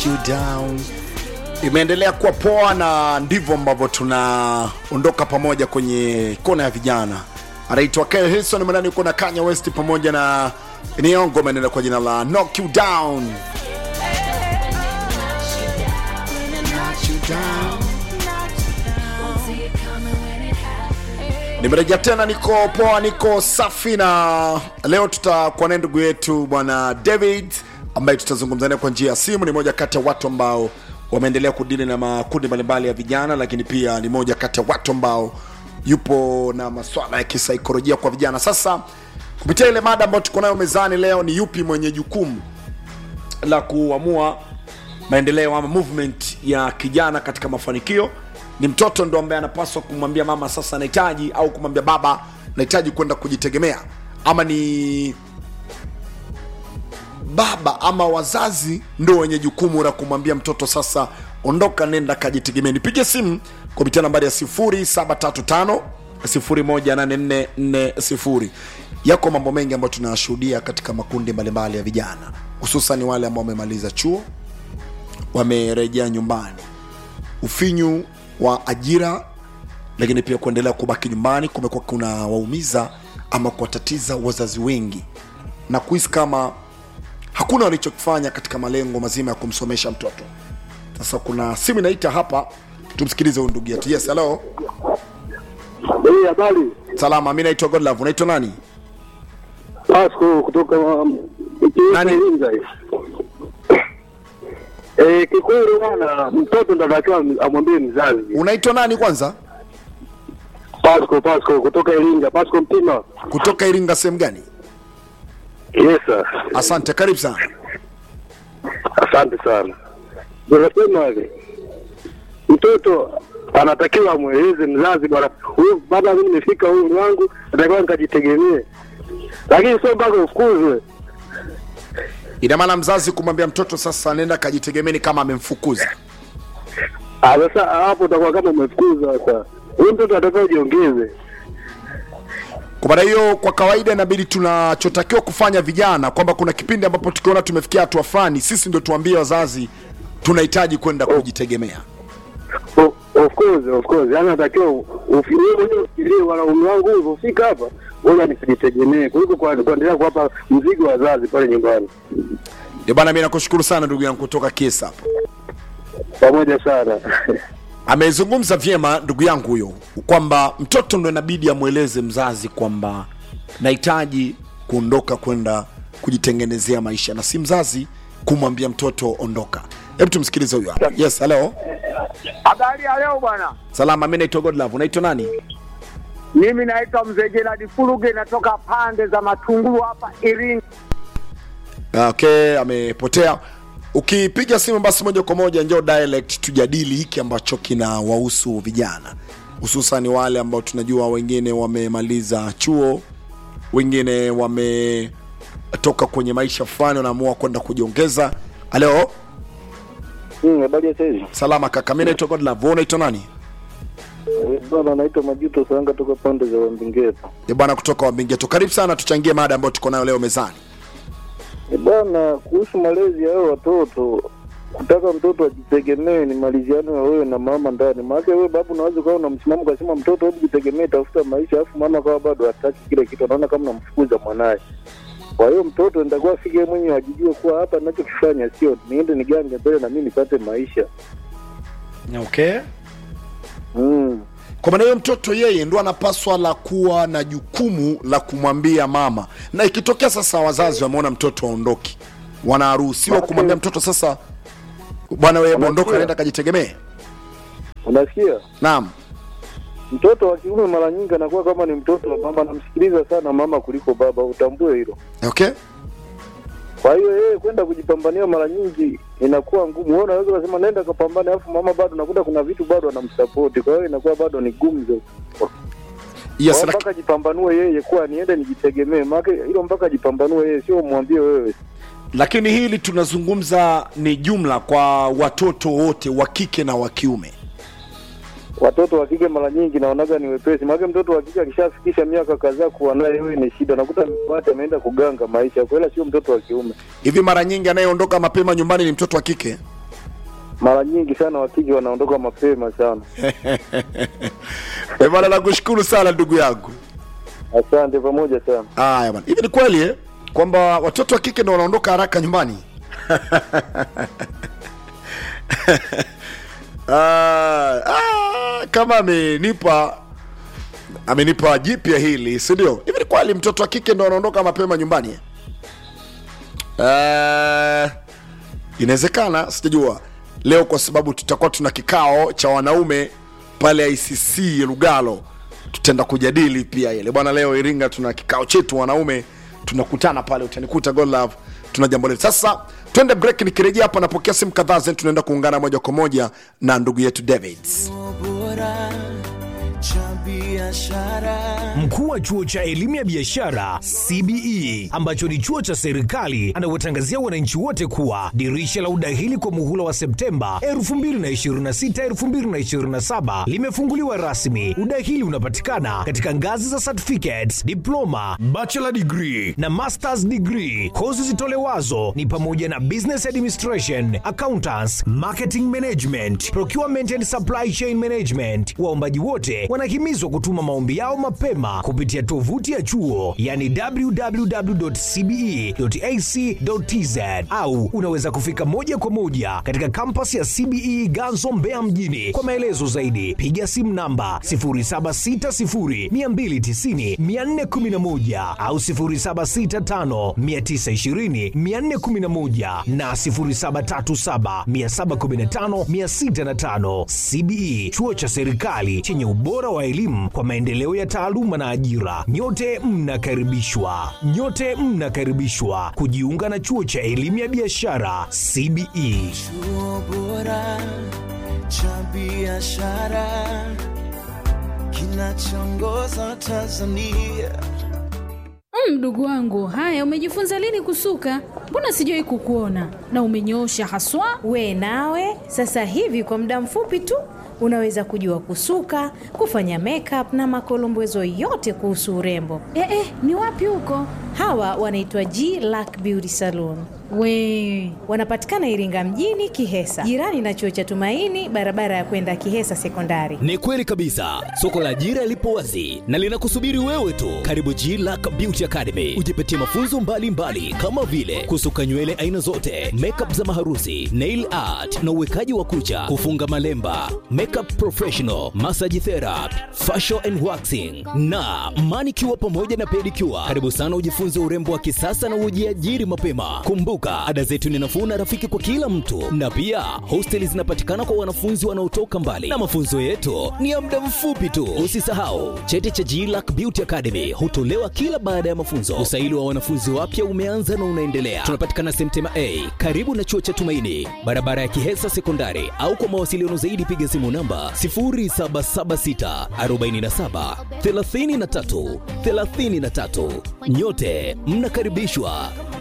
knock you down. Imeendelea kuwa poa na ndivyo ambavyo tunaondoka pamoja kwenye kona ya vijana. Anaitwa Kyle Hilson mwanani, uko na Kanye West pamoja na Niongo, anaenda kwa jina la knock you down. Nimerejea tena, niko poa, niko safi, na leo tutakuwa naye ndugu yetu bwana David ambaye tutazungumza naye kwa njia ya simu. Ni moja kati ya watu ambao wameendelea kudili na makundi mbalimbali ya vijana, lakini pia ni moja kati ya watu ambao yupo na maswala ya kisaikolojia kwa vijana. Sasa kupitia ile mada ambayo tuko nayo mezani leo, ni yupi mwenye jukumu la kuamua maendeleo ama movement ya kijana katika mafanikio ni mtoto ndo ambaye anapaswa kumwambia mama sasa nahitaji au kumwambia baba nahitaji kwenda kujitegemea ama ni baba ama wazazi ndo wenye jukumu la kumwambia mtoto sasa ondoka nenda kajitegemea nipige simu kupitia nambari ya 0735 018440 yako mambo mengi ambayo tunayashuhudia katika makundi mbalimbali ya vijana hususan wale ambao wamemaliza chuo wamerejea nyumbani ufinyu wa ajira lakini pia kuendelea kubaki nyumbani kumekuwa kuna waumiza ama kuwatatiza wazazi wengi na kuhisi kama hakuna walichokifanya katika malengo mazima ya kumsomesha mtoto sasa kuna simu inaita hapa tumsikilize huyu ndugu yetu yes hello Hey, habari. salama mi naitwa godlove unaitwa nani Pasco kutoka um, Nani? Iringa hivi. Eh, kikweli bwana, mtoto ndo anatakiwa amwambie mzazi. unaitwa nani kwanza Pasco, Pasco kutoka Iringa, Pasco Mtima. kutoka iringa sehemu gani Yes sir. asante karibu sana Asante sana. Unasema hivi. Mtoto anatakiwa amweleze mzazi bwana, huyu baba, mimi nimefika umri wangu, natakiwa nikajitegemee, lakini sio mpaka ufukuzwe. ina maana mzazi kumwambia mtoto sasa nenda kajitegemeni kama amemfukuza Ah, Sasa hapo utakuwa kama umefukuza. Sasa huyu mtoto anatakiwa ujiongeze. kwa maana hiyo kwa kawaida inabidi tunachotakiwa kufanya vijana kwamba kuna kipindi ambapo tukiona tumefikia hatua fulani sisi ndio tuambie wazazi tunahitaji kwenda kujitegemea O- Of course, of course. Yaani natakiwa ufi- wewe mwenyewe ufikirie wana umri wangu ulivyofika hapa, ngoja nikajitegemee kuliko kwa- kuendelea kuwapa mzigo wazazi pale nyumbani. ndio bana mi nakushukuru sana ndugu yangu kutoka kiesa hapo Pamoja sana. amezungumza vyema ndugu yangu huyo kwamba mtoto ndo inabidi amweleze mzazi kwamba nahitaji kuondoka kwenda kujitengenezea maisha na si mzazi kumwambia mtoto ondoka hebu tumsikilize huyo hapa yes hello Habari ya leo bwana, salama mi naitwa godlove unaitwa nani mimi naitwa mzee Gerald Fuluge, natoka pande za Matungulu hapa Iringa. okay amepotea ukipiga simu basi moja kwa moja njoo dialect tujadili hiki ambacho kina wahusu vijana hususan wale ambao tunajua wengine wamemaliza chuo wengine wametoka kwenye maisha fulani wanaamua kwenda kujiongeza halo Hmm, habari ya saizi. salama kaka mi naitwa godlove wewe unaitwa nani Bwana naitwa Majuto Sanga toka pande za Wambingeto. Ni bwana kutoka wabingeto karibu sana tuchangie mada ambayo tuko nayo leo mezani Eh, Bwana, kuhusu malezi ya hao watoto, kutaka mtoto ajitegemee ni maliziano ya wewe na mama ndani. Maana wewe babu unaweza ukawa una msimamo ukasema mtoto hebu jitegemee, tafuta maisha, alafu mama akawa bado hataki kile kitu, anaona kama namfukuza mwanaye. Kwa hiyo mtoto nitakuwa afike yeye mwenyewe ajijue kuwa hapa ninachokifanya sio niende nigange mbele na mimi nipate maisha. okay Mm. kwa maana hiyo mtoto yeye ndo anapaswa la kuwa na jukumu la kumwambia mama na ikitokea sasa wazazi wameona mtoto aondoki wanaruhusiwa Basi. kumwambia mtoto sasa bwana wewe Unasikia? ondoka naenda kajitegemee Unasikia? naam Mtoto wa kiume mara nyingi anakuwa kama ni mtoto wa mama, anamsikiliza sana mama kuliko baba, utambue hilo. okay Kwa hiyo yeye kwenda kujipambania mara nyingi inakuwa ngumu. Wewe unaweza kusema nenda kapambane, alafu mama bado nakuta kuna vitu bado anamsapoti, kwa hiyo inakuwa bado ni gumu. Kwa yes hiyo laki, mpaka jipambanue yeye, kuwa niende nijitegemee, maana hilo mpaka jipambanue yeye, sio umwambie wewe. lakini hili tunazungumza ni jumla kwa watoto wote wa kike na wa kiume Watoto wa kike mara nyingi naonaga ni wepesi, maana mtoto wa kike akishafikisha miaka kadhaa kuwa naye wewe ni shida, nakuta mate ameenda kuganga maisha, kwa hiyo sio mtoto wa kiume. hivi mara nyingi anayeondoka mapema nyumbani ni mtoto wa kike mara nyingi sana wakija wanaondoka mapema sana. Eh, bwana nakushukuru sana ndugu yangu Asante pamoja sana. haya bwana hivi ni kweli eh? kwamba watoto wa kike ndo wanaondoka haraka nyumbani ah, ah, kama amenipa amenipa jipya hili si ndio hivi ni kweli mtoto wa kike ndo anaondoka mapema nyumbani eh? Eh, inawezekana sijajua leo kwa sababu tutakuwa tuna kikao cha wanaume pale icc lugalo tutaenda kujadili pia ile bwana leo iringa tuna kikao chetu wanaume tunakutana pale utanikuta God love tuna jambo letu sasa twende break nikirejea hapa napokea simu kadhaa zen tunaenda kuungana moja kwa moja na ndugu yetu davids bora cha biashara Mkuu wa chuo cha elimu ya biashara CBE ambacho ni chuo cha serikali anawatangazia wananchi wote kuwa dirisha la udahili kwa muhula wa Septemba 2026 2027 limefunguliwa rasmi. Udahili unapatikana katika ngazi za certificates, diploma, bachelor degree na masters degree. Kozi zitolewazo ni pamoja na business administration, accountants, marketing management, procurement and supply chain management. Waombaji wote wanahimizwa kutuma maombi yao mapema kupitia tovuti ya chuo yani www.cbe.ac.tz au unaweza kufika moja kwa moja katika kampasi ya CBE Ganzo Mbeya mjini. Kwa maelezo zaidi piga simu namba 0760290411 au 0765920411 na 0737715605. CBE chuo cha serikali chenye ubora wa elimu kwa maendeleo ya taaluma na ajira. Nyote mnakaribishwa, nyote mnakaribishwa kujiunga na chuo cha elimu ya biashara CBE. chuo bora cha biashara kinachoongoza Tanzania Mm, Mdogo wangu, haya umejifunza lini kusuka? Mbona sijawai kukuona na umenyoosha haswa. We nawe sasa hivi kwa muda mfupi tu unaweza kujua kusuka, kufanya makeup na makolombezo yote kuhusu urembo. Eh, eh, ni wapi huko? Hawa wanaitwa G Lack Beauty Salon. We Wanapatikana Iringa mjini Kihesa, jirani na chuo cha Tumaini, barabara ya kwenda Kihesa Sekondari. Ni kweli kabisa, soko la ajira lipo wazi na linakusubiri wewe tu. Karibu G Lack Beauty Academy, ujipatie mafunzo mbalimbali mbali, kama vile kusuka nywele aina zote, makeup za maharusi, nail art na uwekaji wa kucha, kufunga malemba, makeup professional, massage therapy, facial and waxing na manicure pamoja na pedicure. Karibu sana ujifunze urembo wa kisasa na ujiajiri mapema. Kumbuka, ada zetu ni nafuu na rafiki kwa kila mtu, na pia hosteli zinapatikana kwa wanafunzi wanaotoka mbali, na mafunzo yetu ni ya muda mfupi tu. Usisahau cheti cha GLAC Beauty Academy hutolewa kila baada ya mafunzo. Usaili wa wanafunzi wapya umeanza na unaendelea. Tunapatikana Semtema A karibu na chuo cha Tumaini, barabara ya Kihesa Sekondari, au kwa mawasiliano zaidi piga simu namba 0776 47 33 33. Nyote mnakaribishwa